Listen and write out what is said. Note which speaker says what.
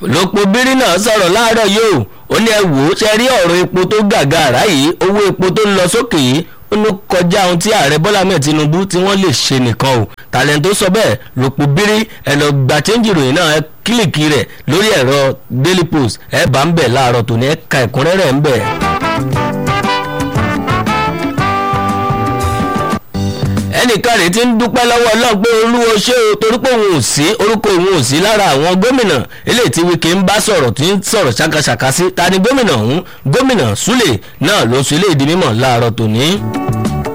Speaker 1: lópo bírí náà sọ̀rọ̀ láàárọ̀ yìí o ó ní ẹ wò ó ṣe rí ọ̀rọ̀ epo tó gàgàrà yìí owó epo tó ń lọ sókè yìí ó ní kọjá ohun tí ààrẹ bọ́lá mẹ́ẹ̀ tinubu tí wọ́n lè ṣe nìkan o tàlẹ́ǹ tó sọ bẹ́ẹ̀ lópo bírí ẹ lọ gba chẹ́ńjì ròyìn náà ẹ kílìkì rẹ̀ lórí ẹ̀rọ daily post ẹ bá ń bẹ̀ láàárọ̀ tòní ẹ ka ẹ̀kúnrẹ́rẹ́ ń bẹ̀. ẹnìkan rèé ti ń dúpẹ́ lọ́wọ́ ọlọ́run pé olúwo ṣé o torí pé òun ò sí orúkọ òun ò sí lára àwọn gómìnà eléyìí tí wike ń bá sọ̀rọ̀ tí ń sọ̀rọ̀ ṣàkàṣàkà sí ta ni gómìnà ọ̀hún gómìnà súlè náà ló sọ eléyìí di mímọ̀ láàárọ̀ tòní.